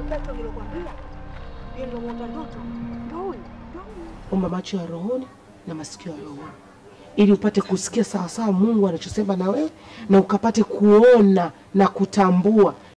mtoto nilokwambia, yeye ndio mwota ndoto, ndio huyu. Omba macho ya rohoni na masikio ya rohoni, ili upate kusikia sawasawa Mungu anachosema na wewe na ukapate kuona na kutambua